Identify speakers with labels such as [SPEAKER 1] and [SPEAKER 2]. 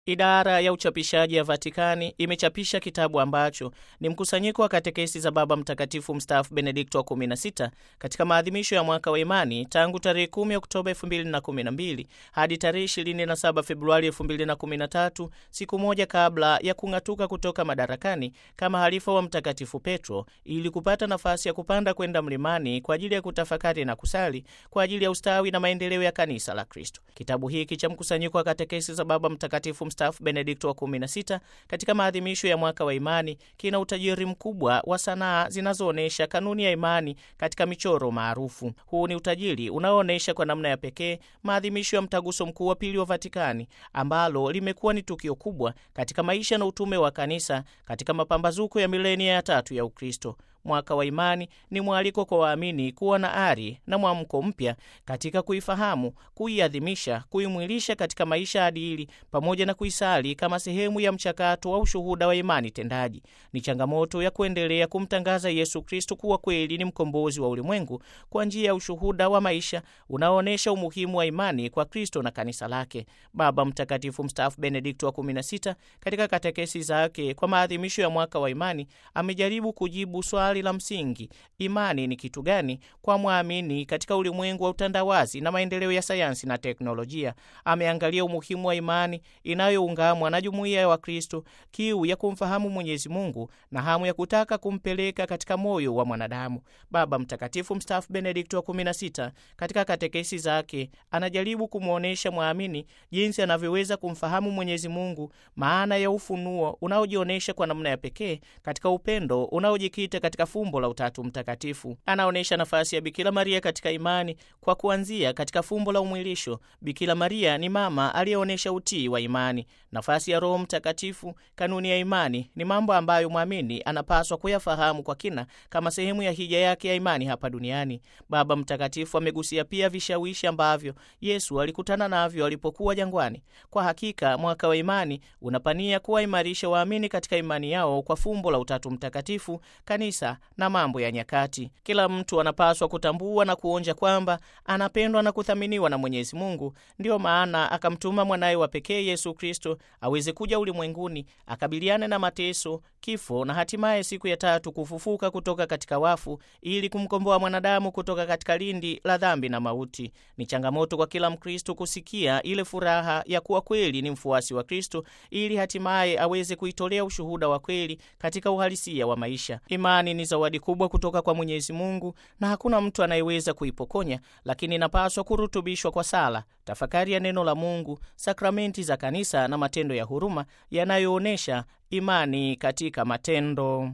[SPEAKER 1] Idara ya uchapishaji ya Vatikani imechapisha kitabu ambacho ni mkusanyiko wa katekesi za Baba Mtakatifu mstaafu Benedikto wa 16 katika maadhimisho ya mwaka wa imani tangu tarehe 10 Oktoba 2012 hadi tarehe 27 Februari 2013, siku moja kabla ya kung'atuka kutoka madarakani kama halifa wa Mtakatifu Petro, ili kupata nafasi ya kupanda kwenda mlimani kwa ajili ya kutafakari na kusali kwa ajili ya ustawi na maendeleo ya kanisa la Kristo. Kitabu hiki cha mkusanyiko wa katekesi za Baba Mtakatifu mstaafu Benedikto wa 16 katika maadhimisho ya mwaka wa imani kina utajiri mkubwa wa sanaa zinazoonyesha kanuni ya imani katika michoro maarufu. Huu ni utajiri unaoonyesha kwa namna ya pekee maadhimisho ya mtaguso mkuu wa pili wa Vatikani ambalo limekuwa ni tukio kubwa katika maisha na utume wa kanisa katika mapambazuko ya milenia ya tatu ya Ukristo. Mwaka wa imani ni mwaliko kwa waamini kuwa na ari na mwamko mpya katika kuifahamu, kuiadhimisha, kuimwilisha katika maisha adili pamoja na kuisali kama sehemu ya mchakato wa ushuhuda wa imani tendaji. Ni changamoto ya kuendelea kumtangaza Yesu Kristo kuwa kweli ni mkombozi wa ulimwengu kwa njia ya ushuhuda wa maisha unaoonyesha umuhimu wa imani kwa Kristo na kanisa lake. Baba Mtakatifu mstaafu Benedikto wa 16 katika katekesi zake kwa maadhimisho ya mwaka wa imani amejaribu kujibu swali la msingi: imani ni kitu gani kwa mwamini katika ulimwengu wa utandawazi na maendeleo ya sayansi na teknolojia. Ameangalia umuhimu wa imani inayoungamwa na jumuiya ya Wakristo, kiu ya kumfahamu Mwenyezi Mungu na hamu ya kutaka kumpeleka katika moyo wa mwanadamu. Baba Mtakatifu mstaafu Benedikto wa 16 katika katekesi zake anajaribu kumwonyesha mwamini jinsi anavyoweza kumfahamu Mwenyezi Mungu, maana ya ufunuo unaojionyesha kwa namna ya pekee katika upendo unaojikita katika fumbo la Utatu Mtakatifu. Anaonyesha nafasi ya Bikira Maria katika imani kwa kuanzia katika fumbo la umwilisho. Bikira Maria ni mama aliyeonyesha utii wa imani. Nafasi ya Roho Mtakatifu, kanuni ya imani, ni mambo ambayo mwamini anapaswa kuyafahamu kwa kina kama sehemu ya hija yake ya imani hapa duniani. Baba Mtakatifu amegusia pia vishawishi ambavyo Yesu alikutana navyo alipokuwa jangwani. Kwa hakika mwaka wa imani unapania kuwaimarisha waamini katika imani yao kwa fumbo la Utatu Mtakatifu, kanisa na mambo ya nyakati. Kila mtu anapaswa kutambua na kuonja kwamba anapendwa na kuthaminiwa na Mwenyezi Mungu. Ndiyo maana akamtuma mwanaye wa pekee Yesu Kristo aweze kuja ulimwenguni akabiliane na mateso, kifo na hatimaye siku ya tatu kufufuka kutoka katika wafu ili kumkomboa mwanadamu kutoka katika lindi la dhambi na mauti. Ni changamoto kwa kila Mkristo kusikia ile furaha ya kuwa kweli ni mfuasi wa Kristo ili hatimaye aweze kuitolea ushuhuda wa kweli katika uhalisia wa maisha. Imani ni zawadi kubwa kutoka kwa Mwenyezi Mungu na hakuna mtu anayeweza kuipokonya, lakini inapaswa kurutubishwa kwa sala, tafakari ya neno la Mungu, sakramenti za kanisa na matendo ya huruma yanayoonyesha imani katika matendo.